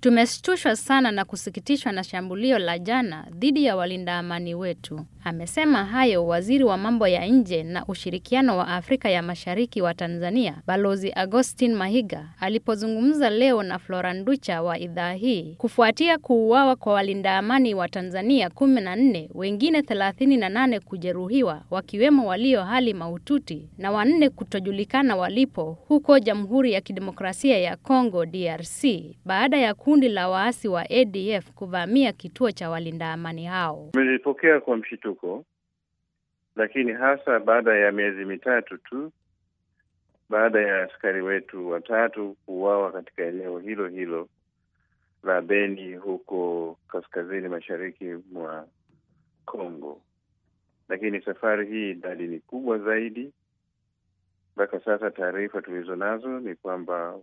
Tumeshtushwa sana na kusikitishwa na shambulio la jana dhidi ya walinda amani wetu. Amesema hayo waziri wa mambo ya nje na ushirikiano wa Afrika ya Mashariki wa Tanzania, Balozi Augustine Mahiga alipozungumza leo na Flora Nducha wa idhaa hii kufuatia kuuawa kwa walinda amani wa Tanzania kumi na nne, wengine thelathini na nane kujeruhiwa wakiwemo walio hali mahututi na wanne kutojulikana walipo huko Jamhuri ya Kidemokrasia ya Kongo DRC baada ya kundi la waasi wa ADF kuvamia kituo cha walinda amani hao. Tumelipokea kwa mshituko, lakini hasa baada ya miezi mitatu tu baada ya askari wetu watatu kuuawa katika eneo hilo hilo la Beni huko kaskazini mashariki mwa Kongo. Lakini safari hii idadi ni kubwa zaidi. Mpaka sasa taarifa tulizo nazo ni kwamba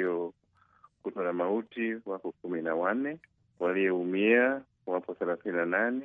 waliokutwa na mauti wako kumi na wanne, walioumia wapo thelathini na nane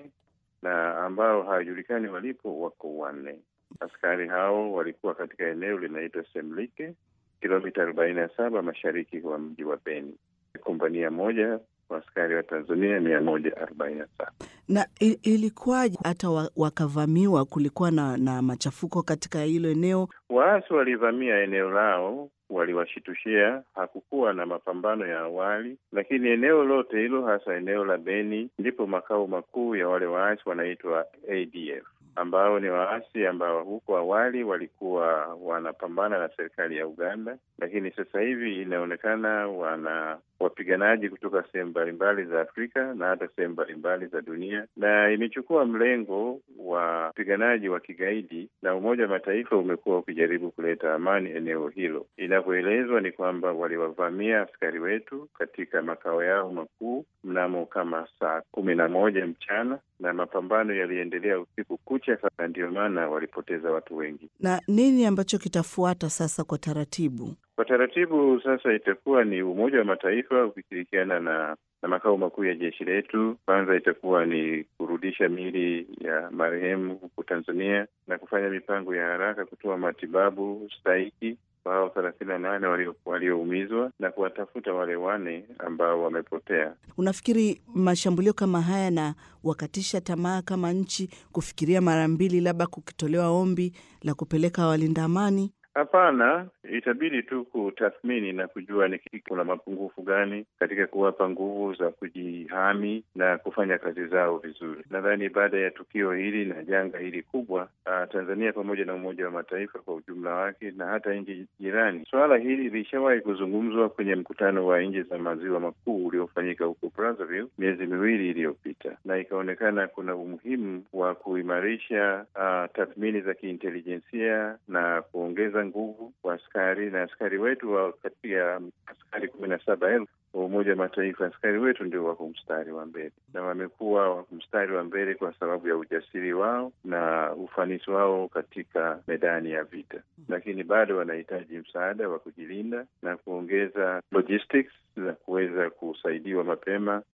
na ambao hawajulikani walipo wako wanne. Askari hao walikuwa katika eneo linaitwa Semlike, kilomita arobaini na saba mashariki wa mji wa Beni. Kompania moja wa askari wa Tanzania mia moja arobaini na saba. Na ilikuwaje hata wakavamiwa? Kulikuwa na, na machafuko katika hilo eneo? Waasi walivamia eneo lao, waliwashitushia. Hakukuwa na mapambano ya awali, lakini eneo lote hilo, hasa eneo la Beni, ndipo makao makuu ya wale waasi wanaitwa ADF ambao ni waasi ambao huko awali walikuwa wanapambana na serikali ya Uganda, lakini sasa hivi inaonekana wana wapiganaji kutoka sehemu mbalimbali za Afrika na hata sehemu mbalimbali za dunia, na imechukua mlengo wa wapiganaji wa kigaidi, na Umoja wa Mataifa umekuwa ukijaribu kuleta amani eneo hilo. Inavyoelezwa ni kwamba waliwavamia askari wetu katika makao yao makuu mnamo kama saa kumi na moja mchana na mapambano yaliendelea usiku kucha, na ndiyo maana walipoteza watu wengi. Na nini ambacho kitafuata sasa kwa taratibu? Kwa taratibu sasa itakuwa ni Umoja wa Mataifa ukishirikiana na na makao makuu ya jeshi letu. Kwanza itakuwa ni kurudisha miili ya marehemu huku Tanzania na kufanya mipango ya haraka kutoa matibabu stahiki kwa hao thelathini na nane walioumizwa na kuwatafuta wale wane ambao wamepotea. Unafikiri mashambulio kama haya na wakatisha tamaa kama nchi kufikiria mara mbili, labda kukitolewa ombi la kupeleka walinda amani? Hapana, itabidi tu kutathmini na kujua ni kuna mapungufu gani katika kuwapa nguvu za kujihami na kufanya kazi zao vizuri. Nadhani baada ya tukio hili na janga hili kubwa, uh, Tanzania pamoja na Umoja wa Mataifa kwa ujumla wake na hata nchi jirani, suala hili lilishawahi kuzungumzwa kwenye mkutano wa nchi za maziwa makuu uliofanyika huko Brazzaville miezi miwili iliyopita, na ikaonekana kuna umuhimu wa kuimarisha uh, tathmini za kiintelijensia na kuongeza nguvu kwa askari na askari wetu wa katika askari kumi na saba elfu wa Umoja wa Mataifa, askari wetu ndio wako mstari wa mbele na wamekuwa wako mstari wa mbele kwa sababu ya ujasiri wao na ufanisi wao katika medani ya vita, lakini bado wanahitaji msaada wa kujilinda na kuongeza logistics za kuweza kusaidiwa mapema